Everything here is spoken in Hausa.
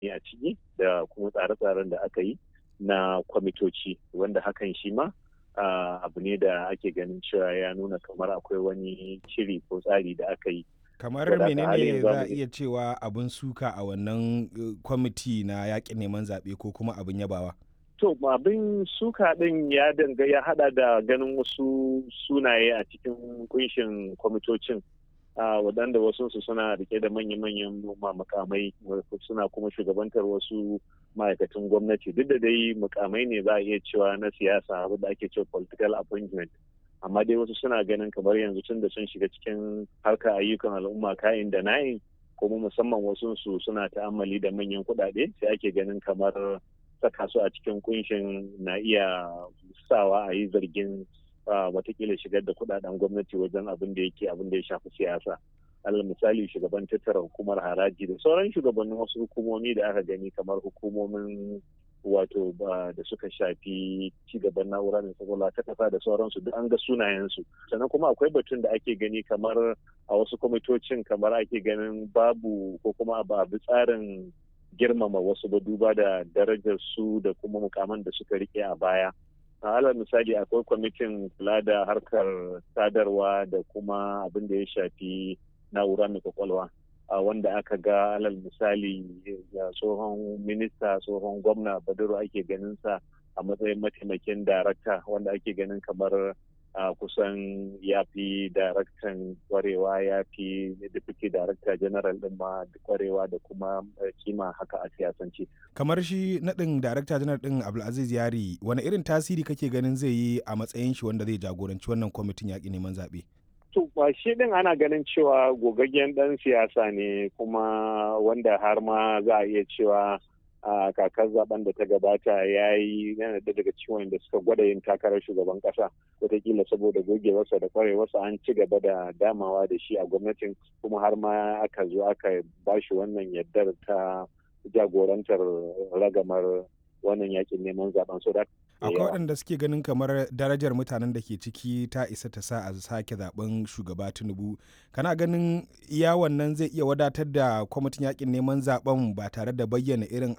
a ciki da kuma tsare-tsaren da aka yi na kwamitoci wanda hakan shi ma abu ne da ake ganin cewa ya nuna kamar akwai wani shiri ko tsari da aka yi kamar menene za a iya cewa abin suka a wannan kwamiti na yakin neman zaɓe ko kuma abin yabawa to abin suka ɗin ya danga ya hada da ganin wasu sunaye a cikin kunshin kwamitocin waɗanda wasu su suna rike da manya-manyan mukamai suna kuma shugabantar wasu ma'aikatan gwamnati duk da dai mukamai ne za a iya cewa na siyasa da ake cewa political appointment amma dai wasu suna ganin kamar yanzu tun da sun shiga cikin harkar ayyukan al'umma kayan da na'in kuma musamman wasu su suna ta'ammali da manyan kuɗaɗe sai ake ganin kamar saka su a cikin kunshin na iya sawa a yi zargin watakila shigar da kuɗaɗen gwamnati wajen abin da yake abin da ya shafi siyasa alal misali shugaban tattara hukumar haraji da sauran shugabannin wasu hukumomi da aka gani kamar hukumomin wato da suka shafi cigaban na'ura da sakwala ta kasa da sauransu duk an ga sunayensu sannan kuma akwai batun da ake gani kamar a wasu kwamitocin kamar ake ganin babu ko kuma ba bi tsarin girmama wasu ba duba da darajar su da kuma mukaman da suka rike a baya a alal misali akwai kwamitin kula da harkar sadarwa da kuma abin da ya shafi na'ura mai kwakwalwa wanda aka ga alal misali tsohon minista tsohon gwamna badaro ake ganin sa a matsayin mataimakin darakta wanda ake ganin kamar a kusan ya fi daraktan kwarewa ya fi deputy director general din ma kwarewa da kuma kima haka a siyasance. kamar shi naɗin director general din abdulaziz yari wani irin tasiri kake ganin zai yi a matsayin shi wanda zai jagoranci wannan kwamitin yaƙi neman zaɓe? To ba shi din ana ganin cewa gogaggen ɗan siyasa ne kuma wanda har ma za a iya cewa a kakar zaben da ta gabata ya yi yana da daga ciwon da suka gwada yin takarar shugaban kasa wataƙila saboda gogewarsa da kwarewarsa an ci gaba da damawa da shi a gwamnatin kuma har ma aka zo aka ba shi wannan yardar ta jagorantar ragamar wannan yakin neman zaben so da akwai waɗanda suke ganin kamar darajar mutanen da ke ciki ta isa ta sa a sake zaben shugaba tinubu kana ganin iya wannan zai iya wadatar da kwamitin yakin neman zaben ba tare da bayyana irin